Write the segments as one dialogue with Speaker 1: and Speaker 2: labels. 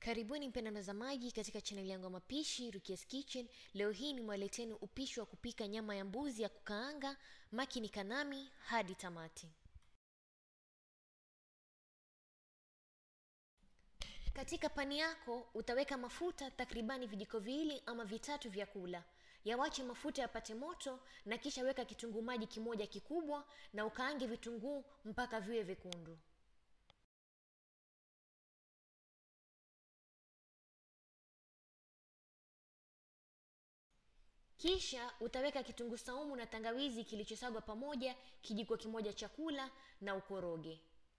Speaker 1: Karibuni mpenda mtazamaji katika chaneli yangu ya mapishi Rukia's Kitchen. Leo hii nimewaleteni upishi wa kupika nyama ya mbuzi ya kukaanga. Makini kanami hadi tamati. Katika pani yako utaweka mafuta takribani vijiko viwili ama vitatu vya kula. Yawache mafuta yapate moto na kisha weka kitunguu maji kimoja kikubwa na ukaange vitunguu mpaka viwe vyekundu. Kisha utaweka kitunguu saumu na tangawizi kilichosagwa pamoja kijiko kimoja chakula na ukoroge.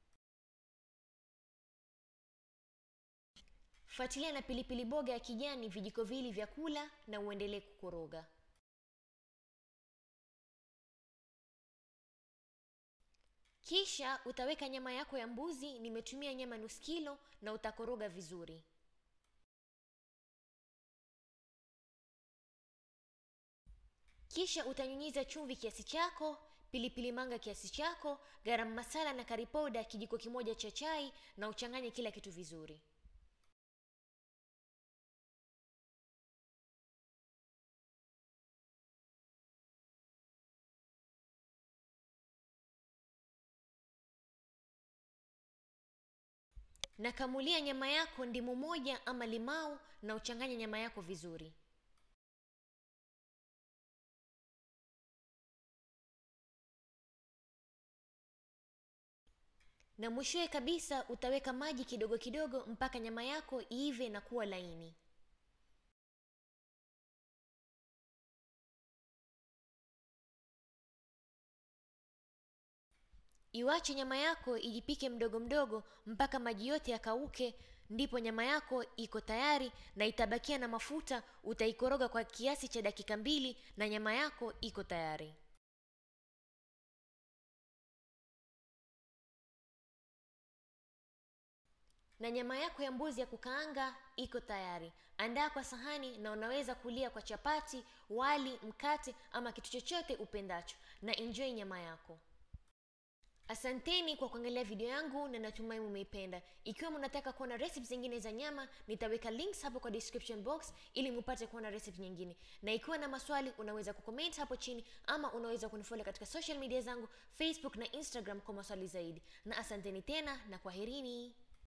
Speaker 1: Fuatilia na pilipili boga ya kijani vijiko viwili vya kula na uendelee kukoroga. Kisha utaweka nyama yako ya mbuzi, nimetumia nyama nusu kilo na utakoroga vizuri. Kisha utanyunyiza chumvi kiasi chako, pilipili manga kiasi chako, garam masala na curry powder kijiko kimoja cha chai na uchanganye kila kitu vizuri. Nakamulia nyama yako ndimu moja ama limau na uchanganye nyama yako vizuri. Na mwishowe kabisa utaweka maji kidogo kidogo mpaka nyama yako iive na kuwa laini. Iwache nyama yako ijipike mdogo mdogo mpaka maji yote yakauke, ndipo nyama yako iko tayari na itabakia na mafuta. Utaikoroga kwa kiasi cha dakika mbili na nyama yako iko tayari. Na nyama yako ya mbuzi ya kukaanga iko tayari. Andaa kwa sahani na unaweza kulia kwa chapati, wali, mkate ama kitu chochote upendacho na enjoy nyama yako. Asanteni kwa kuangalia video yangu na natumai mumeipenda. Ikiwa mnataka kuona recipes zingine za nyama, nitaweka links hapo kwa description box ili mupate kuona recipe nyingine. Na ikiwa na maswali, unaweza kucomment hapo chini ama unaweza kunifollow katika social media zangu Facebook na Instagram kwa maswali zaidi. Na asanteni tena na kwaherini.